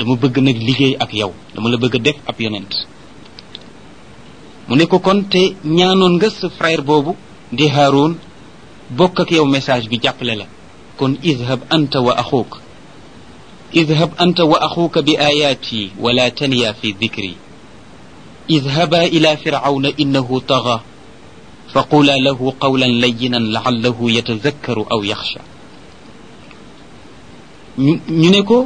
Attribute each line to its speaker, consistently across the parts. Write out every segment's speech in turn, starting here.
Speaker 1: dama bëgg nag liggéey ak yow dama la bëgg a def ab yonent mu ne ko kon te ñaanoon nga sa frère boobu di Haroun bokk ak yow message bi jàppale la kon idhab anta wa axuuk idhab anta wa axuuka bi ayaati wala taniya fi dikri idhaba ila firawna innahu taga faqula lahu qawlan layinan laallahu yatazakkaru aw yaxsha ñu ñu ne ko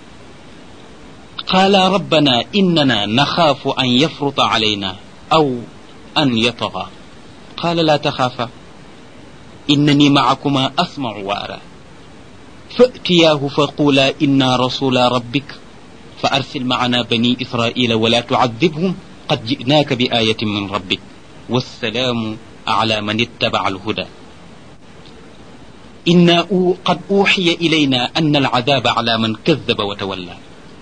Speaker 1: qaala rabbana innana naxaafu an yafruta alayna aw an yataga qaala laa taxaafa innani macakuma asmacu wa ara فأتياه فقولا إنا رسول ربك فأرسل معنا بني إسرائيل ولا تعذبهم قد جئناك بآية من ربك والسلام على من اتبع الهدى إنا قد أوحي إلينا أن العذاب على من كذب وتولى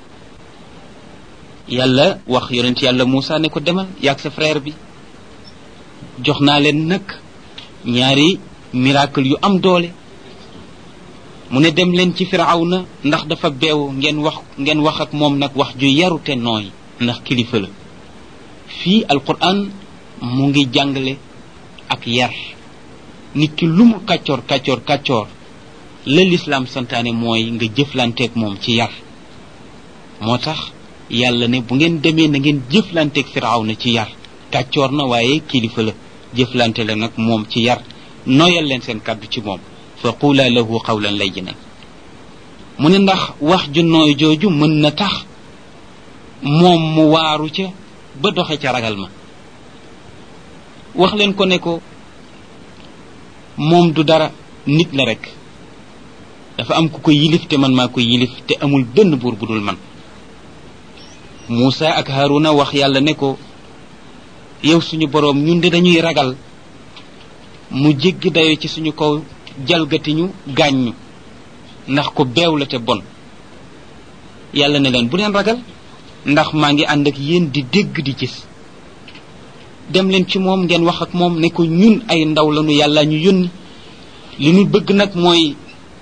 Speaker 1: yàlla wax yonent yàlla Moussa ne ko demal yaag sa frère bi jox naa leen nag ñaari miracle yu am doole mu ne dem leen ci firawna ndax dafa beew ngeen wax ngeen wax ak moom nag wax ju yaru te nooy ndax kilifa la fii alquran mu ngi jàngale ak yar nit ki lu mu kàccoor kàccoor kàccoor la lislaam santaane mooy nga jëflanteeg moom ci yar moo tax yàlla ne bu ngeen demee na ngeen jëflanteeg firawna ci yar kàccoor na waaye kilifa la jëflante la nag moom ci yar nooyal leen seen kàddu ci moom fa qula lahu qawlan layyinan mu ne ndax wax ju nooy jooju mën na tax moom mu waaru ca ba doxe ca ragal ma wax leen ko ne ko moom du dara nit la rek dafa am ku ko yilif te man maa ko yilif te amul benn buur bu dul man Muusa ak Haruna wax yàlla ne ko yow suñu boroom ñun de dañuy ragal mu jéggi dayo ci suñu kaw jalgatiñu gaaññu ndax ko beew la te bon yàlla ne leen bu leen ragal ndax maa ngi ànd ak yéen di dégg di gis dem leen ci moom ngeen wax ak moom ne ko ñun ay ndaw lañu yàlla ñu yónni li ñu bëgg nag mooy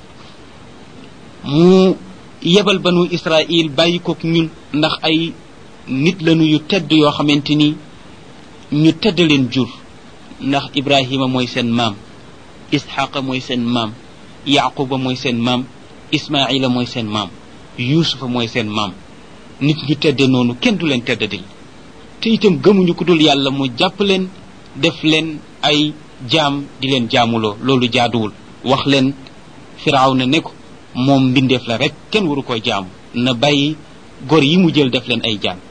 Speaker 1: mu yebal banu Israil bàyyi kook ñun ndax ay nit lañu yu tedd yoo xamante ni ñu tedd leen jur ndax Ibrahima mooy seen maam Isxaqa mooy seen maam Yaquba mooy seen maam Ismaila mooy seen maam Yuusufa mooy seen maam nit ñu tedde noonu kenn du leen teddadil te itam gëmuñu ku dul yàlla mu jàpp leen def leen ay jaam di leen jaamuloo loolu jaaduwul wax leen Firawna ne ko moom mbindeef la rek kenn waru koy jaamu na bàyyi gor yi mu jël def leen ay jaam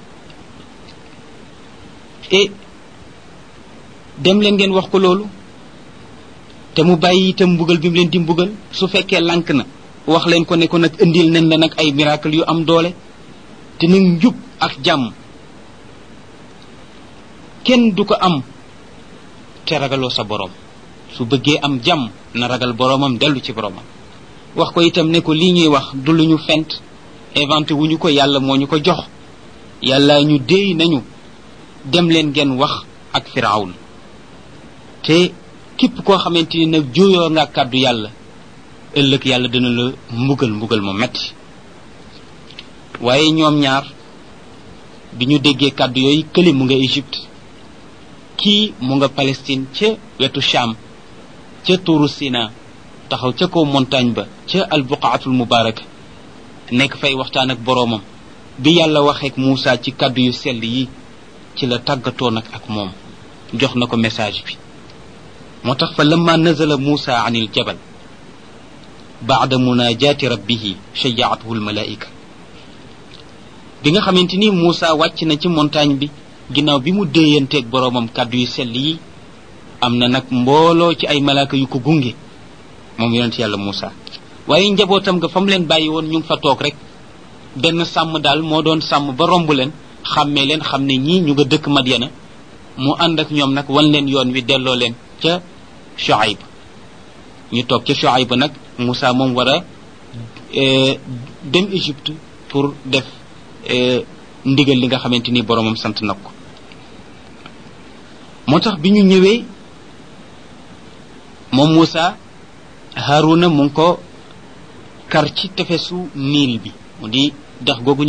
Speaker 1: et dem leen ngeen wax ko loolu te mu bàyyi itam mbugal bi mu leen di mbugal su fekkee lànk na wax leen ko ne ko nag indil nen la nag ay miracle yu am doole te nag njub ak jàmm kenn du ko am te ragaloo sa borom su bëggee am jàmm na ragal boromam dellu ci boromam wax ko itam ne ko lii ñuy wax du lu ñu fent inventé wuñu ko yàlla moo ñu ko jox yàlla ñu déey nañu dem leen ngeen wax ak firawn te képp koo xamante ni nag jooyoo nga kàddu yàlla ëllëg yàlla dina la mbugal mbugal mu metti waaye ñoom ñaar bi ñu déggee kàddu yooyu kële mu nga Égypte kii mu nga Palestine ca wetu Cham ca tuuru Sina taxaw ca kaw montagne ba ca albuqaatul mubaraka nekk fay waxtaan ak boroomam bi yàlla waxeek Muusa ci kàddu yu sell yi ci la tàggatoo nag ak moom jox na ko message bi moo tax fa lamma nazala Muusa an il jabal baada munajaati rabbihi shajaathu almalaika bi nga xamante ni Muusa wàcc na ci montagne bi ginnaaw bi mu déeyanteeg boroomam kàddu yu sell yi am na nag mbooloo ci ay malaaka yu ko gunge moom yonent yàlla Muusa waaye njabootam nga fa mu leen bàyyi woon ñu ngi fa toog rek benn sàmm daal moo doon sàmm ba romb leen xàmmee leen xam ne ñii ñu nga dëkk Madyana mu ànd ak ñoom nag wan leen yoon wi delloo leen ca Shuaib ñu toog ca Shuaib nag Muusa moom war a dem Égypte pour def ndigal li nga xamante ni boromam sant na ko moo tax bi ñu ñëwee moom Muusa Haruna mu ngi ko kar ci tefesu niil bi mu di dex googu